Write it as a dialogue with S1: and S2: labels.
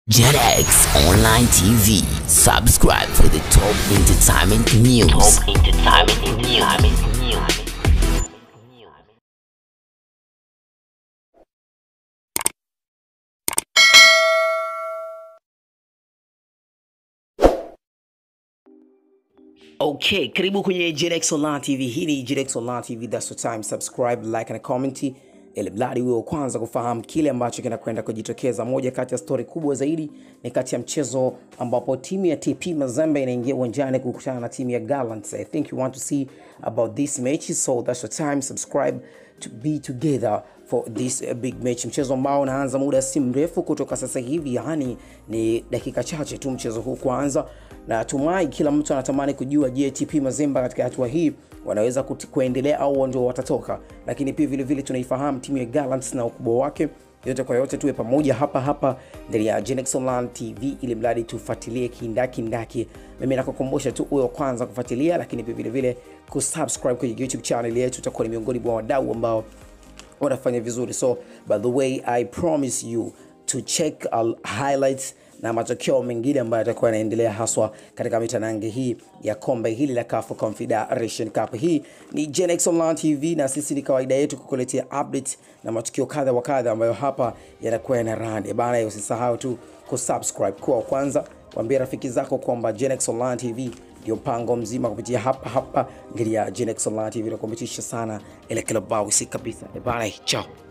S1: JetX Online TV. Subscribe for the top entertainment news. Top entertainment news. Okay, karibu kwenye JetX Online TV. Hii ni JetX Online TV, that's the time. Subscribe, like na comment ili mradi uwe wa kwanza kufahamu kile ambacho kinakwenda kujitokeza. Moja kati ya stori kubwa zaidi ni kati ya mchezo ambapo timu ya TP Mazembe inaingia uwanjani kukutana na timu ya Gallants. I think you want to see about this match, so that's the time. Subscribe to be together for this uh, big match, mchezo ambao unaanza muda si mrefu kutoka sasa hivi, yani ni dakika chache tu mchezo huu kuanza, na tumai kila mtu anatamani kujua, je, TP Mazembe katika hatua hii wanaweza kuti- kuendelea au ndio watatoka, lakini pia vile vile tunaifahamu timu ya Gallants na ukubwa wake. Yote kwa yote, tuwe pamoja hapa hapa ndani ya Genex Online TV ili mradi tufuatilie kindaki ndaki. Mimi nakukumbusha tu uwe wa kwanza kufuatilia, lakini pia vile vile kusubscribe kwenye YouTube channel yetu, utakuwa ni miongoni mwa wadau ambao wanafanya vizuri. So by the way, I promise you to check our highlights na matokeo mengine ambayo yatakuwa yanaendelea haswa katika mitanange hii ya kombe hili la CAF Confederation Cup. Hii ni Genex Online TV na sisi ni kawaida yetu kukuletea update na matukio kadha wa kadha ambayo hapa yanakuwa yana run. Bana, usisahau tu kusubscribe kwa wa kwanza, waambie rafiki zako kwamba Genex Online TV ndio mpango mzima kupitia hapa hapa ngiri ya Genex Online TV na kumitisha sana ile kila bao si kabisa. Bana, ciao.